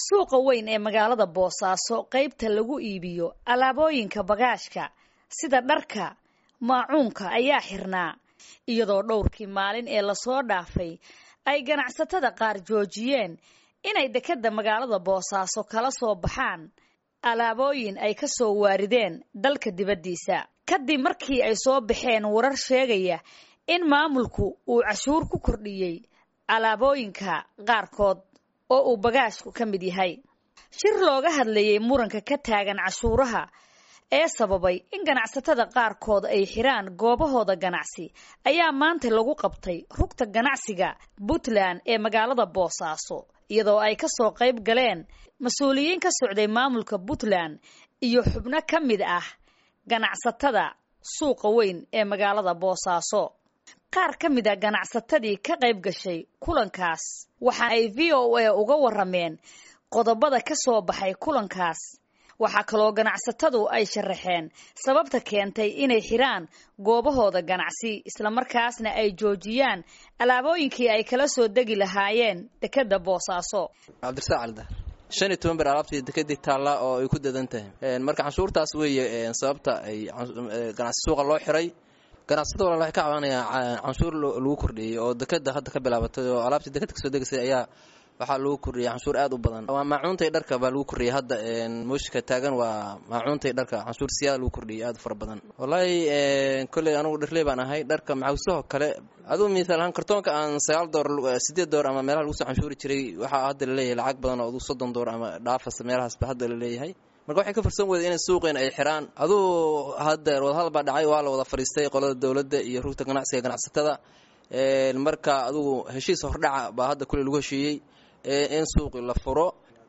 suuqa weyn ee magaalada boosaaso qaybta lagu iibiyo alaabooyinka bagaashka sida dharka maacuunka ayaa xirnaa iyadoo dhowrkii maalin ee lasoo dhaafay ay ganacsatada qaar joojiyeen inay dekedda magaalada boosaaso kala soo baxaan alaabooyin ay ka soo waarideen dalka dibaddiisa kadib markii ay soo baxeen warar sheegaya in maamulku uu cashuur ku kordhiyey alaabooyinka qaarkood oo uu bagaashku ka mid yahay shir looga hadlayey muranka ka taagan cashuuraha ee sababay in ganacsatada qaarkood ay xiraan goobahooda ganacsi ayaa maanta lagu qabtay rugta ganacsiga puntland ee magaalada boosaaso iyadoo ay ka soo qayb galeen mas-uuliyiin ka socday maamulka puntland iyo xubno ka mid ah ganacsatada suuqa weyn ee magaalada boosaaso qaar ka mid a ganacsatadii ka qayb gashay kulankaas waxa ay v o a uga warameen qodobada ka soo baxay kulankaas waxaa kaloo ganacsatadu ay sharaxeen sababta keentay inay xiraan goobahooda ganacsi islamarkaasna ay joojiyaan alaabooyinkii ay kala soo degi lahaayeen dekedda boosaaso cabdirasaaq calidar shan iyo toban ber alaabtii dekedii taalla oo ay ku dadan tahay marka canshuurtaas weeye sababta ay ganacsi suuqa loo xiray ganacsatada walaal waxay ka cabanayaan canshuur lagu kordhiyey oo dekeda hadda ka bilaabatay oo alaabtii dekeda kasoo degaysay ayaa waxaa lagu kordhiyay canshuur aad u badan waa maacuuntay dharka baa lagu kordhiyay hadda mooshika taagan waa maacuuntay dharka canshuur siyaada lagu kordhiyay aad u fara badan wallaahi kolley anugu dharley baan ahay dharka maxawsahoo kale aduu misaal ahaan kartoonka aan sagaal door sideed door ama meelaha lagu soo canshuuri jiray waxaa hadda laleeyahay lacag badan oo aduu soddon door ama dhaafas meelahaasba hadda laleeyahay marka waxay ka farsan weyda inay suuqeen ay xiraan aduu hadda wadahadal baa dhacay waa la wada fadhiistay qolada dowladda iyo rugta ganacsiga ganacsatada marka adugu heshiis hordhaca baa hadda kuley lagu heshiiyey in suuqi la furo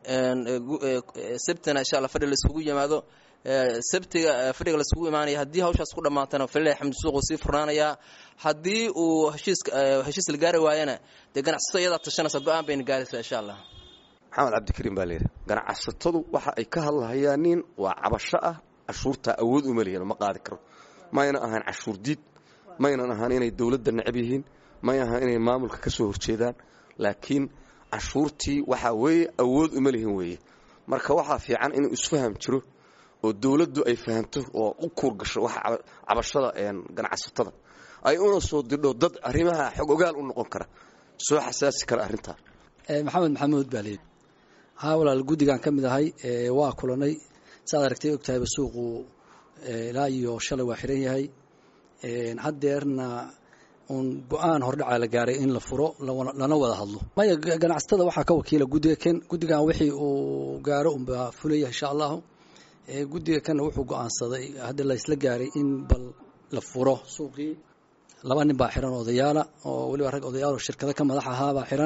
sabtina insha alla fadhi la iskugu yimaado sabtiga fadhiga la iskugu imaanaya haddii hawshaas ku dhammaatana falilahi xamdi suuqu sii furnaanayaa haddii uu heshiis heshiis la gaari waayana dee ganacsato iyadaa tashanaysa go-aan bayna gaaraysaa insha allah maxamed cabdikariim baa layidhi ganacsatadu waxa ay ka hadlahayaan nin waa cabasho ah cashuurtaa awood uma lihin ma qaadi karo mayna ahaan cashuur diid maynan ahaan inay dowladda necab yihiin may ahaan inay maamulka ka soo horjeedaan laakiin cashuurtii waxaa weeye awood uma lihin weeye marka waxaa fiican inuu isfaham jiro oo dowladdu ay fahamto oo u kuurgasho waxa cabashada ganacsatada ay una soo didho dad arrimaha xog ogaal u noqon kara soo xasaasi kara arrintaa maxamed maxamuud baa layidhi haa walaal guddigaan ka mid ahay waa kulanay saaad aragtay ogtahayba suuqu ilaa iyo shalay waa xiran yahay haddeerna uun go-aan hordhacaa la gaaray in la furo lana wada hadlo maya ganacsatada waxaa ka wakiila guddiga ken guddigan wixii uu gaaro unbaa fulaya insha allahu guddiga kanna wuxuu go-aansaday hadda la isla gaaray in bal la furo suuqii laba nin baa xiran odayaala oo weliba rag odayaal oo shirkado ka madax ahaabaa xiran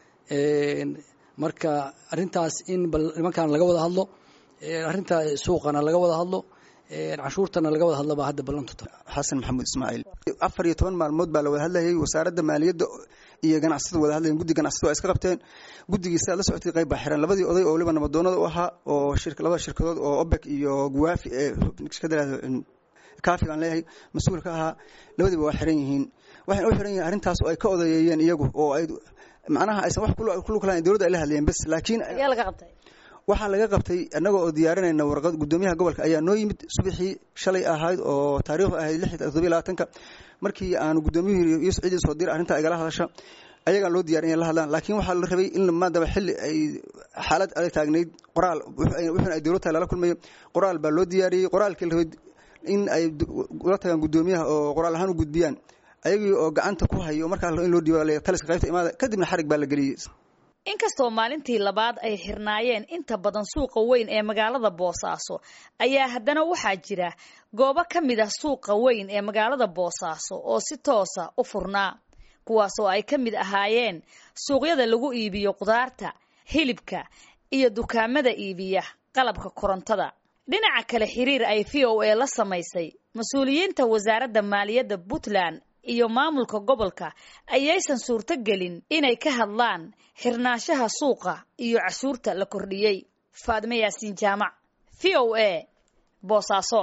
marka arrintaas in bal nimankan laga wada hadlo arrinta suuqana laga wada hadlo canshuurtana laga wada hadlo baa hadda ballantu tahay xasan maxamuud ismaaciil afar iyo toban maalmood baa la wada hadlayay wasaaradda maaliyadda iyo ganacsatada wada hadlayen guddi ganacsatada waa iska qabteen guddigiisa la socotay qayb baa xiran labadii oday oo waliba nabadoonada u ahaa oo labada shirkadood oo obek iyo guwaafi ee shirkada kaafigaan leeyahay mas-uul ka ahaa labadiiba waa xiran yihiin waxayna u xiran yihiin arrintaas oo ay ka odayeeyeen iyagu oo ay macnaha aysan wax kulug lahayn dowladda ay la hadlayeen bes laakiin waxaa laga qabtay annaga oo diyaarinayna warqad guddoomiyaha gobolka ayaa noo yimid subaxii shalay ahayd oo taariikhdu ahayd lix todobiy labaatanka markii aanu guddoomiyuhu yuusuf ciidin soo dira arrintaa igala hadasha ayagaan loo diyarin inay la hadlaan laakiin waxaa la rabay in maadaba xilli ay xaalad adag taagnayd qoraal wuxuuna ay dowlad tahay lala kulmayo qoraal baa loo diyaariyey qoraalkii la rabay in ay ula tagaan guddoomiyaha oo qoraal ahaan u gudbiyaan ayagii oo gacanta ku hayo markaa in loo dhiiba taliska qaybta imaada kadibna xarig baa la geliyey inkastoo maalintii labaad ay xirnaayeen inta badan suuqa weyn ee magaalada boosaaso ayaa haddana waxaa jira goobo ka mid ah suuqa weyn ee magaalada boosaaso oo si toosa u furnaa kuwaasoo ay ka mid ahaayeen suuqyada lagu iibiyo qudaarta hilibka iyo dukaamada iibiya qalabka korontada dhinaca kale xiriir ay v o a la samaysay mas-uuliyiinta wasaaradda maaliyadda puntland iyo maamulka gobolka ayaysan suurto gelin inay ka hadlaan xirnaanshaha suuqa iyo cashuurta la kordhiyey faadme yaasiin jaamac v o a boosaaso